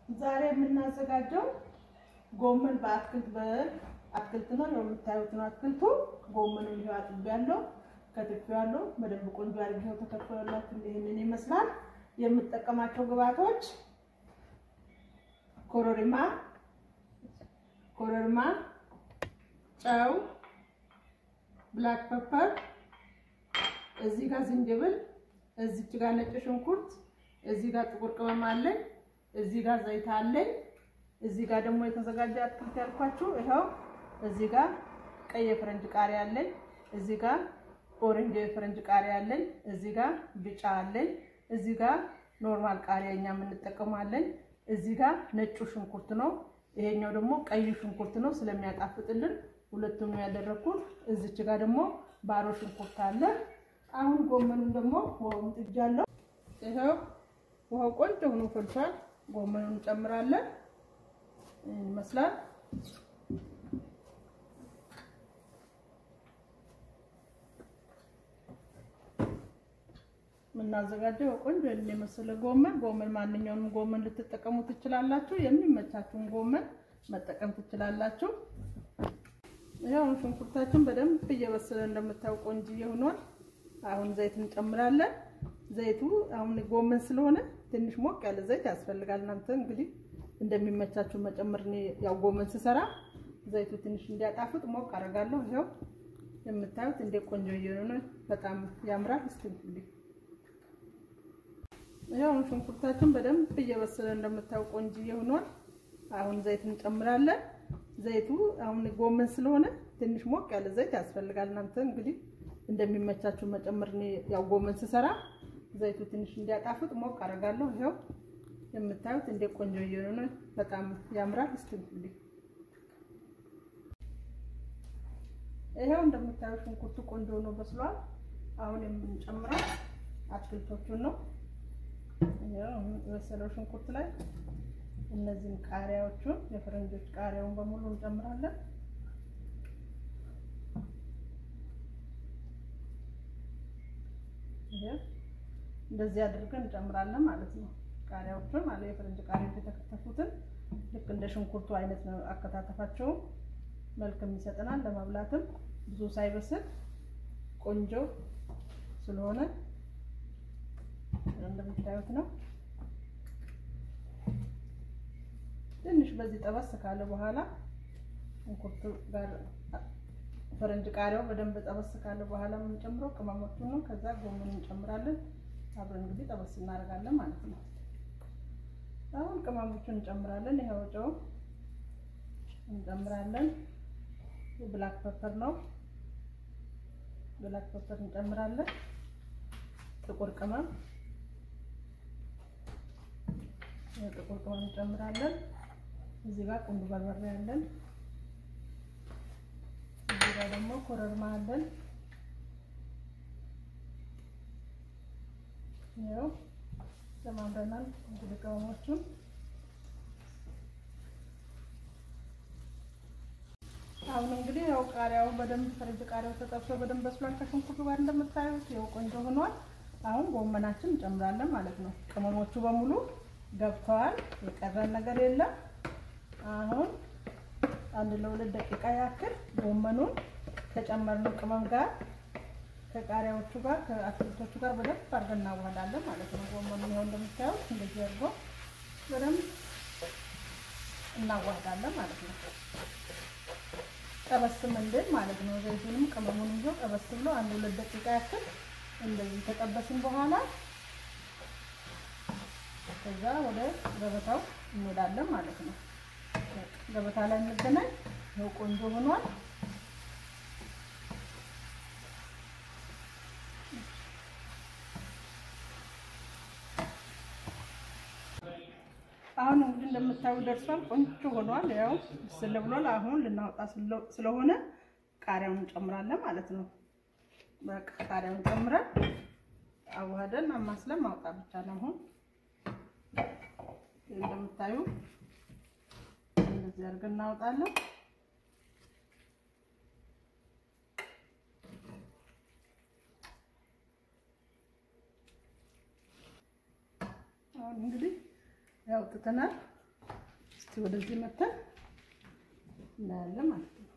ዛሬ የምናዘጋጀው ጎመን በአትክልት በአትክልት ነው። ያው የምታዩት ነው አትክልቱ። ጎመኑ ይሄው አጥቤያለሁ፣ ከትፌዋለሁ። በደንብ ቆንጆ አድርጌው ተከትፎላችሁ ይሄንን ይመስላል። የምጠቀማቸው ግብአቶች ኮረሪማ ኮረሪማ፣ ጨው፣ ብላክ ፐፐር፣ እዚህ ጋር ዝንጅብል፣ እዚች ጋር ነጭ ሽንኩርት፣ እዚህ ጋር ጥቁር ቅመም አለኝ፣ እዚህ ጋር ዘይት አለኝ፣ እዚህ ጋር ደግሞ የተዘጋጀ አትክልት ያልኳችሁ ይኸው፣ እዚህ ጋር ቀይ የፈረንጅ ቃሪያ አለኝ፣ እዚህ ጋር ኦሬንጅ የፈረንጅ ቃሪያ አለኝ፣ እዚህ ጋር ቢጫ አለኝ፣ እዚህ ጋር ኖርማል ቃሪያ እኛ የምንጠቀማለን፣ እዚህ ጋር ነጩ ሽንኩርት ነው። ይሄኛው ደግሞ ቀይ ሽንኩርት ነው ስለሚያጣፍጥልን ሁለቱም ነው ያደረኩት። እዚች ጋር ደግሞ ባሮ ሽንኩርት አለ። አሁን ጎመኑን ደግሞ ውሃውን ጥጃለሁ። ይኸው ውሃው ቆንጆ ሆኖ ፈልቷል። ጎመኑን እንጨምራለን። ይመስላል የምናዘጋጀው ቆንጆ የመሰለ ጎመን ጎመን ማንኛውንም ጎመን ልትጠቀሙ ትችላላችሁ። የሚመቻችሁን ጎመን መጠቀም ትችላላችሁ። ያው ሽንኩርታችን በደንብ እየበሰለ እንደምታውቁ ቆንጆ ሆኗል። አሁን ዘይት እንጨምራለን። ዘይቱ አሁን ጎመን ስለሆነ ትንሽ ሞቅ ያለ ዘይት ያስፈልጋል። እናንተ እንግዲህ እንደሚመቻችሁ መጨመር። እኔ ያው ጎመን ስሰራ ዘይቱ ትንሽ እንዲያጣፍጥ ሞቅ አደርጋለሁ። ይኸው የምታዩት እንደ ቆንጆ እየሆነ በጣም ያምራል። እስቲ ያው ሽንኩርታችን በደንብ እየበሰለ እንደምታውቁ ቆንጆ ሆኗል። አሁን ዘይት እንጨምራለን። ዘይቱ አሁን ጎመን ስለሆነ ትንሽ ሞቅ ያለ ዘይት ያስፈልጋል። እናንተ እንግዲህ እንደሚመቻችሁ መጨመር። እኔ ያው ጎመን ስሰራ ዘይቱ ትንሽ እንዲያጣፍጥ ሞቅ አደርጋለሁ። ይኸው የምታዩት እንደ ቆንጆ እየሆነ በጣም ያምራል። እስቲ ይኸው እንደምታዩት ሽንኩርቱ ቆንጆ ሆኖ በስሏል። አሁን የምንጨምረው አትክልቶቹን ነው። የበሰለው ሽንኩርት ላይ እነዚህን ቃሪያዎቹን የፈረንጆች ቃሪያውን በሙሉ እንጨምራለን። እንደዚህ አድርገን እንጨምራለን ማለት ነው። ቃሪያዎቹን ማለት የፈረንጅ ቃሪያዎች የተከተፉትን ልክ እንደ ሽንኩርቱ አይነት ነው አከታተፋቸውም መልክም ይሰጠናል። ለመብላትም ብዙ ሳይበስል ቆንጆ ስለሆነ እንደምታዩት ነው። ትንሽ በዚህ ጠበስ ካለ በኋላ ሽንኩርቱ ጋር ፈረንጅ ቃሪያው በደንብ ጠበስ ካለ በኋላ የምንጨምረው ቅመሞቹን ነው። ከዛ ጎመን እንጨምራለን። አብረን እንግዲህ ጠበስ እናደርጋለን ማለት ነው። አሁን ቅመሞቹን እንጨምራለን። ይኸው ጨው እንጨምራለን። ብላክ ፐፐር ነው። ብላክ ፐፐር እንጨምራለን። ጥቁር ቅመም ጥቁር ቅመም እንጨምራለን። እዚህ ጋር ቁንዶ በርበሬ አለን። እዚህ ጋር ደግሞ ኮረሪማ አለን። ያው ጨማምረናል እንግዲህ ቅመሞቹን አሁን እንግዲህ ያው ቃሪያው በደንብ ፈረንጅ ቃሪያው ተጠብሶ በደንብ በስሏል ከሽንኩርቱ ጋር እንደምታዩት ያው ቆንጆ ሆኗል። አሁን ጎመናችን እንጨምራለን ማለት ነው። ቅመሞቹ በሙሉ ገብተዋል። የቀረን ነገር የለም። አሁን አንድ ለሁለት ደቂቃ ያክል ጎመኑን ከጨመርነው ቅመም ጋር ከቃሪያዎቹ ጋር ከአትክልቶቹ ጋር በደንብ አድርገን እናዋህዳለን ማለት ነው። ጎመኑን ይኸው እንደምታዩት እንደዚህ አድርጎ በደንብ እናዋህዳለን ማለት ነው። ጠበስም እንድል ማለት ነው። ዘይቱንም ቅመሙን ይዞ ጠበስ ብሎ አንድ ሁለት ደቂቃ ያክል እንደዚህ ከጠበስን በኋላ ከዛ ወደ ገበታው እንሄዳለን ማለት ነው። ገበታ ላይ እንገናኝ። ይኸው ቆንጆ ሆኗል። አሁን እንግዲህ እንደምታዩ ደርሷል። ቆንጆ ሆኗል። ያው ስለ ብሏል። አሁን ልናወጣ ስለሆነ ቃሪያውን እንጨምራለን ማለት ነው። በቃ ቃሪያውን ጨምረን አዋህደን አማስለን ማውጣት ብቻ ነው። አሁን እንደምታዩ እንደዚህ አድርገን እናወጣለን። አሁን እንግዲህ ያው ትተናል። ወደዚህ መተን እናያለን ማለት ነው።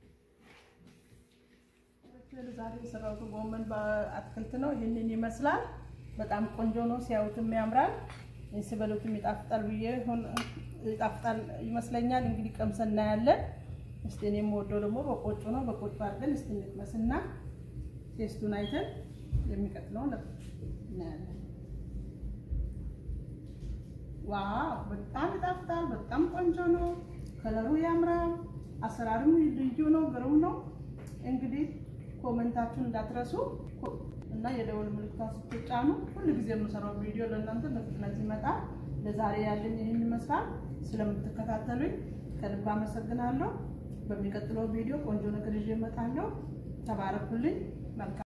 ዛሬ የሰራሁት ጎመን በአትክልት ነው። ይህንን ይመስላል። በጣም ቆንጆ ነው። ሲያዩትም ያምራል፣ ሲበሉትም ይጣፍጣል ብዬ ይጣፍጣል ይመስለኛል። እንግዲህ ቀምሰን እናያለን። እስቲ እኔ የምወደው ደግሞ በቆጮ ነው። በቆጮ አድርገን እስቲ እንቅመስና ቴስቱን አይተን የሚቀጥለውን እናያለን። ዋው በጣም ይጣፍጣል። በጣም ቆንጆ ነው። ከለሩ ያምራል። አሰራሩም ልዩ ነው። ግሩም ነው። እንግዲህ ኮመንታችሁን እንዳትረሱ እና የደወል ምልክቷን ስትጫኑ ሁሉ ጊዜ የምሰራው ቪዲዮ ለእናንተ በፍጥነት ይመጣል። ለዛሬ ያለኝ ይህን ይመስላል። ስለምትከታተሉኝ ከልብ አመሰግናለሁ። በሚቀጥለው ቪዲዮ ቆንጆ ነገር ይዤ እመጣለሁ። ተባረኩልኝ። መልካም